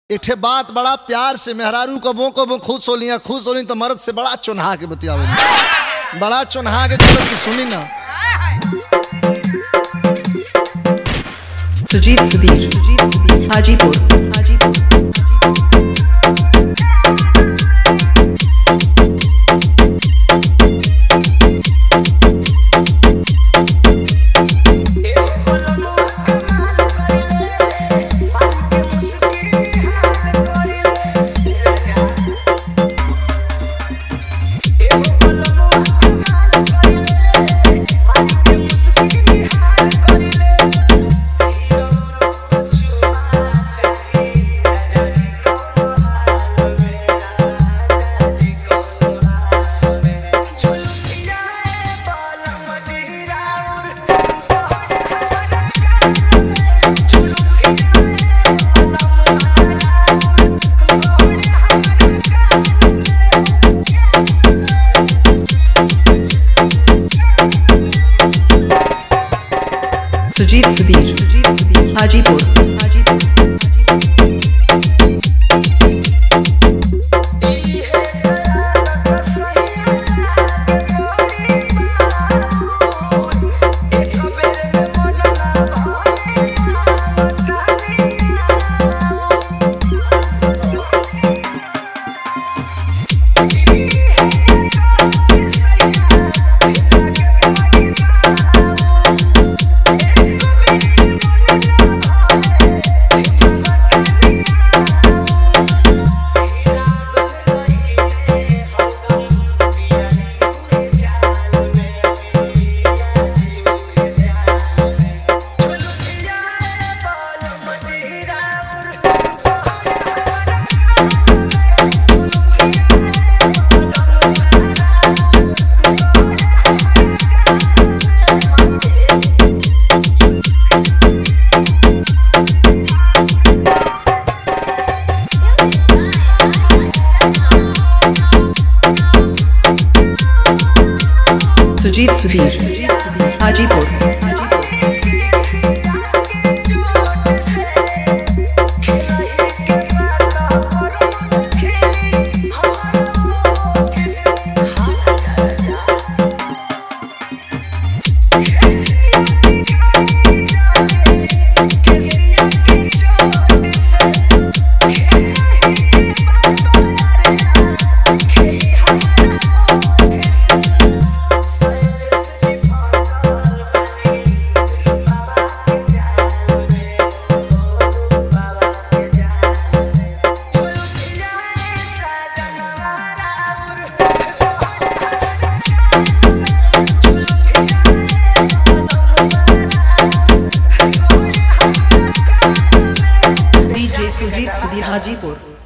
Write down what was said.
एठे बात बड़ा प्यार से मेहरारू कबो कबो खुश होलिया खुश होली तो मर्द से बड़ा चुनहा के बतियावे बड़ा चुनहा के कहत कि सुनी ना सुजीत सुधीर हाजीपुर हाजीपुर सुजीत सुधीर हाजीपुर हाजीपुर सुजीत सुधीर हाजीपुर हाजीपुर डीजे सुजीत सुधीर हाजीपुर